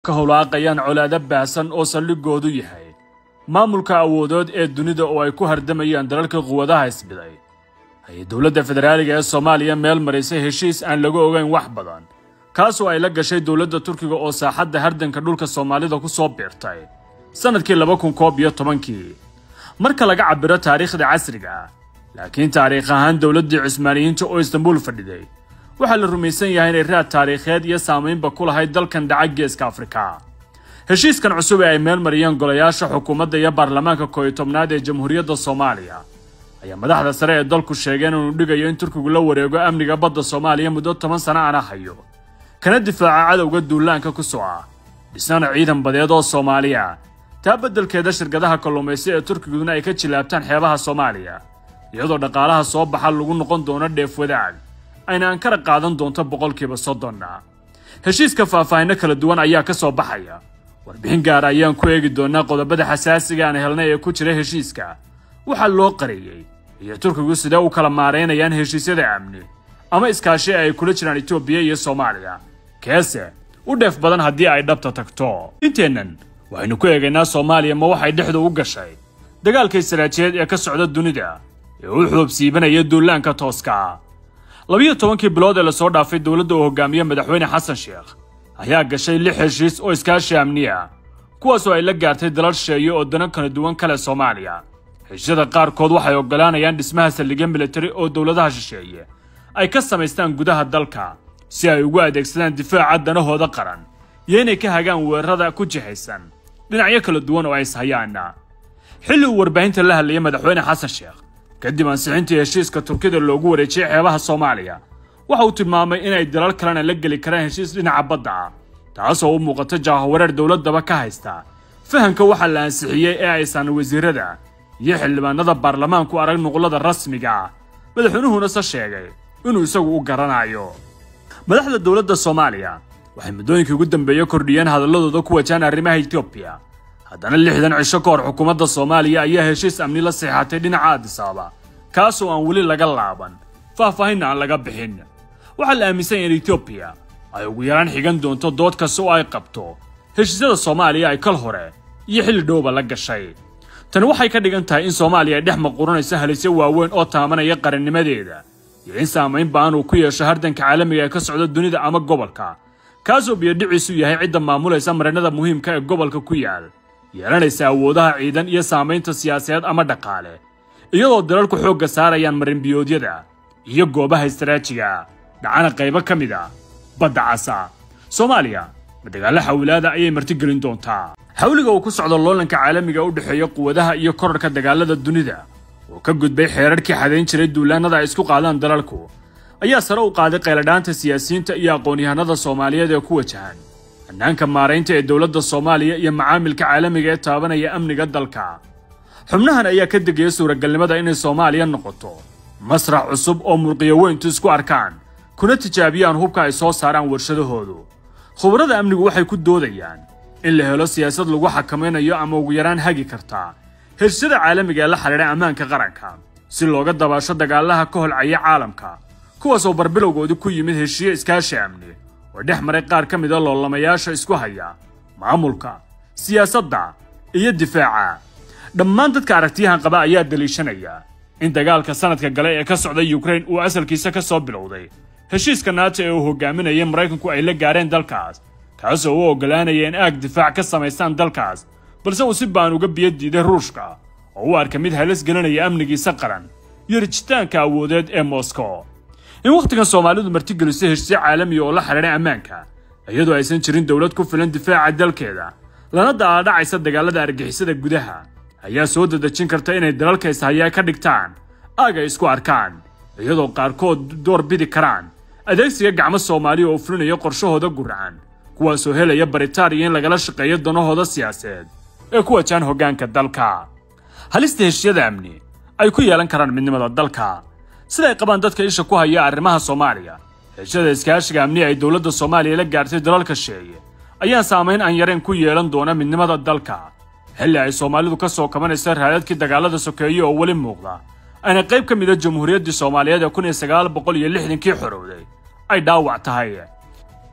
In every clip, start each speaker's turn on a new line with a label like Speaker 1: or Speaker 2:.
Speaker 1: ka howlaaqayaan colaado baahsan oo saldhigoodu yahay maamulka awoodood ee dunida oo ay ku hardamayaan dalalka quwadaha isbiday ayay dowladda federaaliga ee soomaaliya meel marisay heshiis aan laga ogayn wax badan kaasoo ay la gashay dowladda turkiga oo saaxadda hardanka dhulka soomaalida ku soo biirtay sannadkii laba kun koob iyo tobankii marka laga cabiro taariikhda casriga ah laakiin taariikh ahaan dowladdii cusmaaniyiinta oo istanbuul fadhiday waxaa la rumaysan yahay inay raad taariikheed iyo saamaynba ku lahayd dalkan dhaca geeska afrika heshiiskan cusub ee ay meel mariyeen golayaasha xukuumadda iyo baarlamaanka koob iyo tobnaad ee jamhuuriyadda soomaaliya ayaa madaxda sare ee dalku sheegeen inuu dhigayo in turkigu la wareego amniga badda soomaaliya muddo toban sano ana hayo kana difaaca cadowga duulaanka ku soo ah dhisana ciidan badeed oo soomaaliya taa beddelkeeda shirkadaha kalluumaysi ee turkiguna ay ka jilaabtaan xeebaha soomaaliya iyadoo dhaqaalaha soo baxa lagu noqon doono dheef wadaag ayna ankara qaadan doonto boqolkiiba soddonna heshiiska faahfaahinno kala duwan ayaa ka soo baxaya warbixin gaara ayaan ku eegi doonaa qodobada xasaasiga aan helnay ee ku jira heshiiska waxaa loo qariyey iyo turkigu sidee u kala maaraynayaan heshiisyada amni ama iskaashi ay kula jiraan etoobiya iyo soomaaliya keese u dheef badan haddii ay dhabta tagto inteennan waxaynu ku eegaynaa soomaaliya ma waxay dhexdu u gashay dagaalka israajiyeed ee ka socda dunida ee u xoobsiibanaya duulaanka tooska labiyo tobankii bilood ee lasoo dhaafay dowladda uu hogaamiye madaxweyne xasan sheekh ayaa gashay lix heshiis oo iskaashi amniya kuwaasoo ay la gaartay dalal sheeye oo dano kala duwan kale soomaaliya heshiisyada qaarkood waxay oggolaanayaan dhismaha saldhigyo militari oo dowladaha shisheeye ay ka samaystaan gudaha dalka si ay ugu adeegsadaan difaaca danahooda qaran iyo inay ka hagaan weerarada ku jihaysan dhinacyo kala duwan oo ay ishayaana xilli uu warbaahinta la hadlayay madaxweyne xasan sheekh kadib ansixintii heshiiska turkida loogu wareejiyey xeebaha soomaaliya waxa uu tilmaamay inay dalal kalena la geli karaan heshiis dhinaca badda ah taasoo u muuqata jaahowareer dowladdaba ka haysta fahamka waxaa la ansixiyey ee aysan wasiirada iyo xildhibaanada baarlamaanku arag nuqlada rasmiga ah madaxweynuhuna se sheegay inuu isagu u garanayo madaxda dowladda soomaaliya waxay muddooyinkii ugu dambeeye kordhiyeen hadalladooda ku wajahan arrimaha etoobiya haddana lixdan cisho ka hor xukuumadda soomaaliya ayaa heshiis amni la seexatay dhinaca aadisaaba kaasoo aan weli laga laaban faahfaahinna aan laga bixin waxaa la aaminsan yahay in etoobiya ay ugu yaraan xigan doonto dood kasta oo ay qabto heshiisyada soomaaliya ay kal hore iyo xilli dhowba la gashay tani waxay ka dhigan tahay in soomaaliya ay dhex maquranayso halisyo waaweyn oo taamanaya qarannimadeeda iyo in saamayn ba'an uu ku yeesho hardanka caalamiga ee ka socda dunida ama gobolka kaasoo biyodhiciisu yahay cidda maamulaysa marinada muhiimka ee gobolka ku yaal yeelanaysa awoodaha ciidan iyo saamaynta siyaasadeed ama dhaqaale iyadoo dalalku xoogga saarayaan marinbiyoodyada iyo goobaha istaraajiga dhacana qaybo ka mid ah badda casa soomaaliya ma dagaallo xawilaada ayay martigelin doontaa xawliga uu ku socdo loolanka caalamiga u dhexeeya quwadaha iyo korarka dagaalada dunida oo ka gudbay xeerarkii xadayn jiray duulaannada ay isku qaadaan dalalku ayaa sare u qaaday qayladhaanta siyaasiyiinta iyo aqoon-yahanada soomaaliyeed ee ku wajahan hannaanka maaraynta ee dowladda soomaaliya iyo macaamilka caalamiga ee taabanaya amniga dalka xubnahan ayaa ka degaya suuragalnimada inay soomaaliya noqoto masrax cusub oo murqiyo weyntu isku arkaan kuna tijaabiyaan hubka ay soo saaraan warshadahoodu khubarada amnigu waxay ku doodayaan in la helo siyaasad lagu xakamaynayo ama ugu yaraan hagi kartaa heshisyada caalamiga ee la xidhiidha ammaanka qaranka si looga dabaasho dagaalaha ka holcaya caalamka kuwaasoo barbilowgoodii ku yimid heshiye iskaashi amni oo dhex maray qaar ka mida loolamayaasha isku haya maamulka siyaasadda iyo difaaca dhammaan dadka aragtiyahan qaba ayaa daliishanaya in dagaalka sanadka gale ee ka socda yukrain uu asalkiisa ka soo bilowday heshiiska naata ee uu hogaaminayay maraykanku ay la gaareen dalkaas kaasoo u oggolaanaya in aag difaac ka samaystaan dalkaas balse uu si baan uga biyo diiday ruushka oo u arka mid halis gelinaya amnigiisa qaran iyo rijitaanka awoodeed ee moskow in wakhtigan soomaalidu martigeliso heshiisyo caalamiya oo la xidhiidhay ammaanka iyadoo aysan jirin dowlad ku filan difaaca dalkeeda lana daaladhacaysa dagaalada argixisada gudaha ayaa soo dadejin karta inay dalalka ishayaa ka dhigtaan aag ay isku arkaan iyadoo qaarkood door bidi karaan adeegsiga gacmo soomaaliya oo fulinaya qorshahooda guracan kuwaasoo helaya baritaan iyo in lagala shaqeeyo danahooda siyaasadeed ee ku wajahan hoggaanka dalka halista heshisyada amni ay ku yeelan karaan midnimada dalka siday qabaan dadka isha ku haya arrimaha soomaaliya heshada iskaashiga amni ay dowladda soomaaliya la gaartay dalalka sheeye ayaa saamayn aan yarayn ku yeelan doona midnimada dalka xilli ay soomaalidu ka soo kabanaysa raadadkii dagaalada sokeeye oo weli muuqda ayna qayb ka mida jamhuuriyaddii soomaaliyeed ee kun iyo sagaal boqol iyo lixdankii xorowday ay dhaawac tahay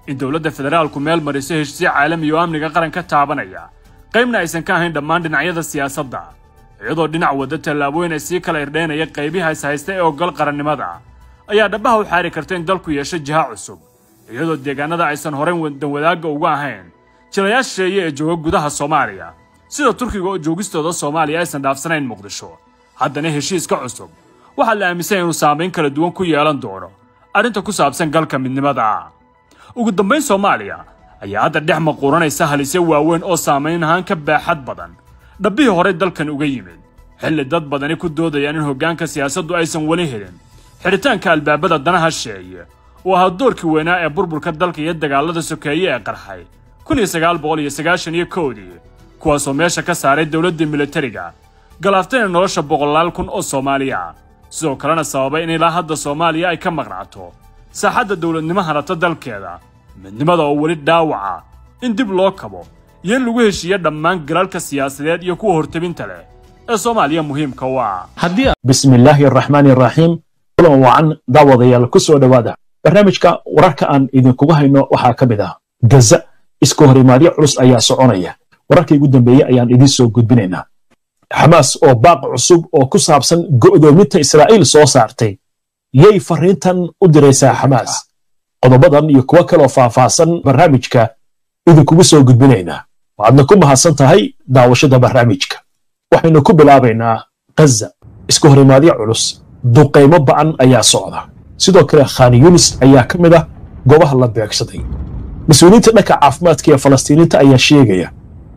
Speaker 1: in dowladda federaalku meel mariso heshiisyo caalami oo amniga qaranka taabanaya qaybna aysan ka ahayn dhammaan dhinacyada siyaasadda iyadoo dhinac wadda tallaabooyin ay sii kala irdheynaya qaybiha is haysta ee ogol qarannimada ayaa dhabbaha u xaari karta in dalku yeesho jiha cusub iyadoo deegaanada aysan horay danwadaagga uga ahayn jilayaal shisheeye ee jooga gudaha soomaaliya sida turkiga oo joogistooda soomaaliya aysan dhaafsanayn muqdisho haddana heshiiska cusub waxaa la aaminsan inuu saamayn kala duwan ku yeelan doono arrinta ku saabsan galka midnimada ugu dambayn soomaaliya ayaa hadda dhex maquuranaysa halisyo waaweyn oo saamayn ahaan ka baaxad badan dhabbihii horey dalkan uga yimid xilli dad badani ku doodayaan in hoggaanka siyaasaddu aysan weli helin xidhitaanka albaabada danaha sheeye oo ahaa doorkii weynaa ee burburka dalka iyo dagaalada sokeeye ee qarxay kun iyo sagaal boqol iyo sagaashan iyo kowdii kuwaasoo meesha ka saaray dowladdii militariga galaaftayna nolosha boqolaal kun oo soomaaliya sidoo kalena sababay in ilaa hadda soomaaliya ay ka maqnaato saaxadda dowladnimo hanata dalkeeda midnimada oo weli dhaawaca in dib loo kabo iyo in lagu heshiiyo dhammaan galalka siyaasadeed iyo kuwa hortebinta leh ee soomaaliya muhiimka u ah
Speaker 2: bismi illaahi araxmaani araxiim kulan wacan daawadayaal ku soo dhowaada barnaamijka wararka aan idinkuga hayno waxaa ka mid ah gaza iska hor imaadyo culus ayaa soconaya wararkii ugu dambeeyey ayaan idiin soo gudbinaynaa xamaas oo baaq cusub oo ku saabsan go'doominta israa'iil soo saartay yay fariintan u diraysaa xamaas qodobadan iyo kuwo kaloo faahfaahsan barnaamijka idinkugu soo gudbinaynaa waxaadna ku mahadsan tahay daawashada barnaamijka waxaynu ku bilaabaynaa ghaza iska hor imaadyo culus duqaymo ba'an ayaa socda sidoo kale khan yunis ayaa ka mid ah goobaha la beegsaday mas-uuliyiinta dhanka caafimaadka ee falastiiniinta ayaa sheegaya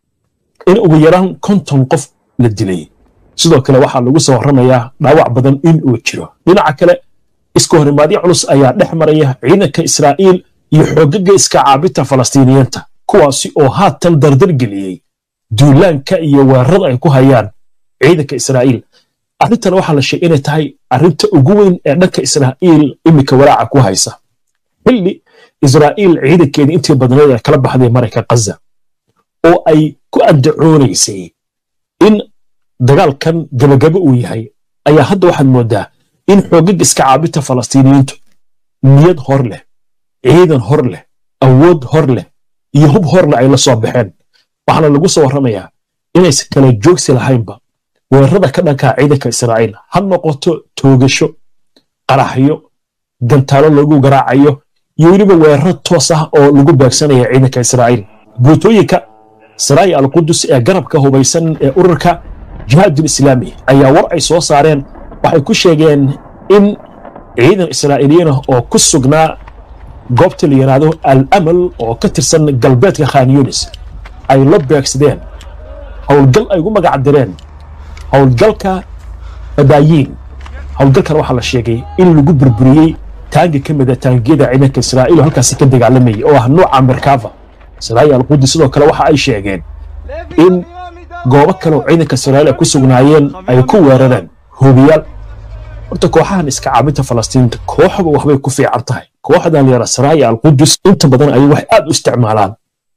Speaker 2: in ugu yaraan konton qof la dilay sidoo kale waxaa lagu soo warramayaa dhaawac badan in uu jiro dhinaca kale iska horimaadyo culus ayaa dhex maraya ciidanka israa'iil iyo xoogaga iska caabinta falastiiniyiinta kuwaasi oo haatan dardar geliyey duulaanka iyo weerarada ay ku hayaan ciidanka israa'iil arrintan waxaa la sheegay inay tahay arrinta ugu weyn ee dhanka israa'iil iminka walaaca ku haysa xilli israa'iil ciidankeedii intii badneed ee kala baxday marayka ghaza oo ay ku andacoonaysay in dagaalkan gabagabo uu yahay ayaa hadda waxaad mooddaa in xoogag iska caabinta falastiiniyiintu niyad hor leh ciidan hor leh awood hor leh iyo hub hor leh ay la soo baxeen waxaana lagu soo warramayaa inaysan kala joogsi lahaynba weerarada ka dhankaa ciidanka israa'iil ha noqoto toogasho qaraxyo gantaalo lagu garaacayo iyo weliba weeraro toos ah oo lagu beegsanaya ciidanka israa'iil guutooyinka saraaya alqudus ee garabka hubaysan ee ururka jihaadul islaami ayaa war ay soo saareen waxay ku sheegeen in ciidan israa'iiliyiin ah oo ku sugnaa goobta la yidhaahdo al amal oo ka tirsan galbeedka khan yunis ay la beegsadeen howlgal ay ugu magac direen howlgalka badaayiin howlgalkan waxaa la sheegay in lagu burburiyey taangi ka mida taangiyada ciidanka israa'iil oo halkaasi ka dagaalamayay oo ah nooca merkava saraaya alqudus sidoo kale waxa ay sheegeen in goobo kale oo ciidanka israa'iil ay ku sugnaayeen ay ku weerareen hubiyaal horta kooxahan iska caabinta falastiiniinta kooxba waxbay ku fiican tahay kooxdan la yidhahda saraaya alqudus inta badan ayay waxay aad u isticmaalaan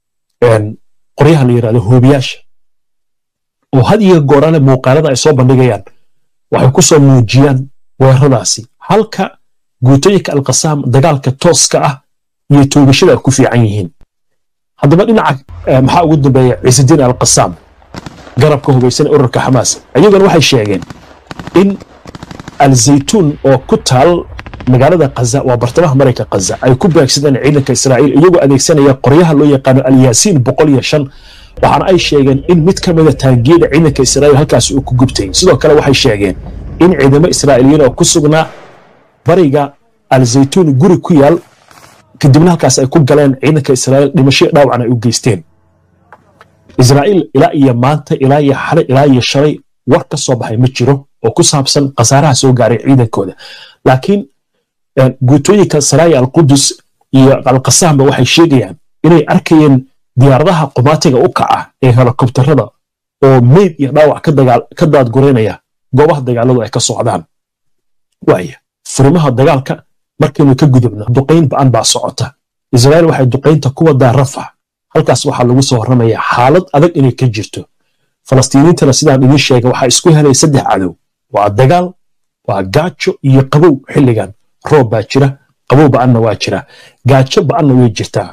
Speaker 2: qoryaha la yidhahdo hubiyaasha oo had iyo goorale muuqaalada ay soo bandhigayaan waxay ku soo muujiyaan weeraradaasi halka guutooyinka alqasaam dagaalka tooska ah iyo toogashada ay ku fiican yihiin haddaba dhinaca maxaa ugu dambeeya ciisadiin alqasaam garabka hubaysan ee ururka xamaas iyaguna waxay sheegeen in alzaytuun oo ku taal magaalada kaza waa bartamaha marayka kaza ay ku beegsadeen ciidanka israa'iil iyagoo adeegsanaya qoryaha loo yaqaano alyaasiin boqol iyo shan waxaana ay sheegeen in mid ka mida taangiyada ciidanka israa'iil halkaasi uu ku gubtay sidoo kale waxay sheegeen in ciidamo israa'iiliyiin oo ku sugnaa bariga alzaytuun guri ku yaal kadibna halkaas ay ku galeen ciidanka israa'iil dhimasho dhaawacna ay u geysteen israa'iil ilaa iyo maanta ilaa iyo xale ilaa iyo shalay war ka soo baxay ma jiro oo ku saabsan khasaaraha soo gaaray ciidankooda laakiin guutooyinka saraaya alqudus iyo alqasaamba waxay sheegayaan inay arkayeen diyaaradaha qumaatiga u kaca ee helikobtarada oo meyd iyo dhaawac ka daadgureynaya goobaha dagaaladu ay ka socdaan waaya furimaha dagaalka markaynu ka gudubno duqayn ba'an baa socota israa'iil waxay duqaynta ku wadaa rafax halkaas waxaa lagu soo warramaya xaalad adag inay ka jirto falastiiniintana sidaan idiin sheegay waxaa isku helay saddex cadow waa dagaal waa gaajo iyo qabow xilligan roob baa jira qabow ba'anna waa jira gaajo ba'anna way jirtaa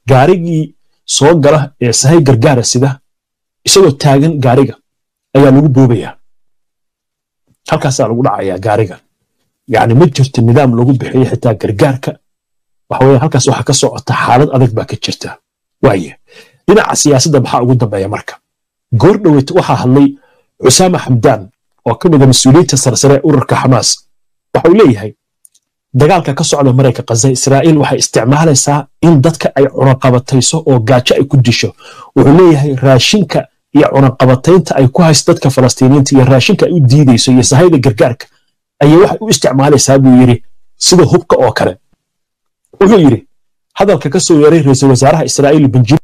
Speaker 2: gaarigii soo gala ee sahay gargaara sida isagoo taagan gaariga ayaa lagu boobayaa halkaasaa lagu dhacayaa gaariga yacni ma jirto nidaam lagu bixiyo xitaa gargaarka waxa weeye halkaas waxaa ka socota xaalad adag baa ka jirta waaye dhinaca siyaasadda maxaa ugu dambeeya marka goor dhoweyt waxaa hadlay cusaama xamdaan oo ka mid a mas-uuliyiinta sarsare ee ururka xamaas waxa uu leeyahay dagaalka ka socda marayka khaza israa'iil waxay isticmaalaysaa in dadka ay cunaqabatayso oo gaajo ay ku disho wuxuu leeyahay raashinka iyo cunaqabataynta ay ku hayso dadka falastiiniyiinta iyo raashinka ay u diidayso iyo sahayda gargaarka ayay waxay u isticmaalaysaa buu yidhi sida hubka oo kale wuxuu yidhi hadalka ka soo yeeray ra-iisul wasaaraha israa'iil benjamin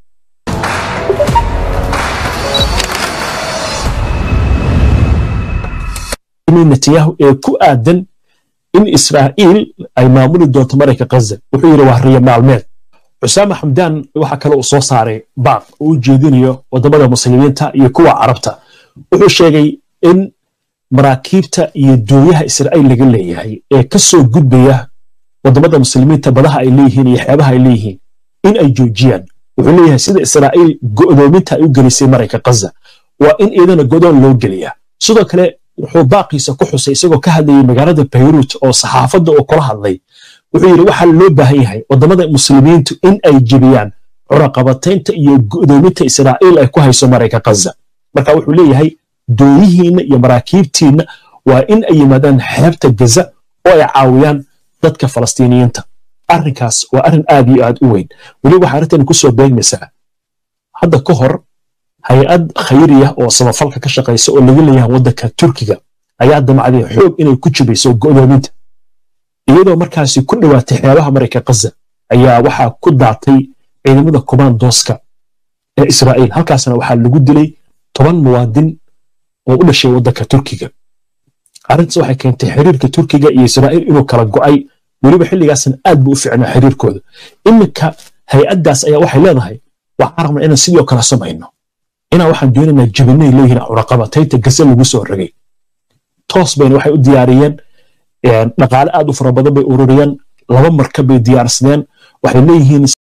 Speaker 2: netanyahu ee ku aadan in israa'iil ay maamuli doonto marayka khaza wuxuu yidhi waa riyo maalmeed cusaama xamdaan waxa kale uu soo saaray baaq oo u jeedinayo waddamada muslimiinta iyo kuwa carabta wuxuu sheegay in maraakiibta iyo dooyaha israa'iil laga leeyahay ee ka soo gudbaya waddamada muslimiinta badaha ay leeyihiin iyo xeebaha ay leeyihiin in ay joojiyaan wuxuu leeyahay sida israa'iil go'doominta ay u gelisay marayka khaza waa in iyadana godoon loo geliyaa sidoo kale wuxuu baaqiisa ku xusay isagoo ka hadlayay magaalada bayruut oo saxaafadda oo kula hadlay wuxuu yidhi waxaa loo baahan yahay waddamada muslimiintu in ay jebiyaan cunaqabataynta iyo go'doominta israa'iil ay ku hayso marayka khaza marka wuxuu leeyahay dooyihiinna iyo maraakiibtiinna waa in ay yimaadaan xeebta gaza oo ay caawiyaan dadka falastiiniyiinta arrinkaas waa arrin aad iyo aad u weyn weli waxaa arrintan ku soo beegmaysaa hadda ka hor hay-ad khayriya oo samafalka ka shaqaysa oo laga leeyahay waddanka turkiga ayaa damacday xoog inay ku jibayso go'doominta iyadoo markaasi ku dhowaatay xeebaha marayka khaza ayaa waxaa ku daatay ciidamada komandooska ee israa'iil halkaasna waxaa lagu dilay toban muwaadin oo u dhashay waddanka turkiga arrintaas waxay keentay xiriirka turkiga iyo israa'iil inuu kala go'ay weliba xilligaasna aad buu u ficnaa xiriirkooda iminka hay-addaas ayaa waxay leedahay waxaan rabnaa inaan sidoo kale samayno inaan waxaan doonaynaa jabinay leeyihiin cunaqabataynta gase lagu soo ragay toos bayna waxay u diyaariyeen dhaqaale aad u fara badan bay ururiyeen laba markab bay diyaarsadeen waxay leeyihiin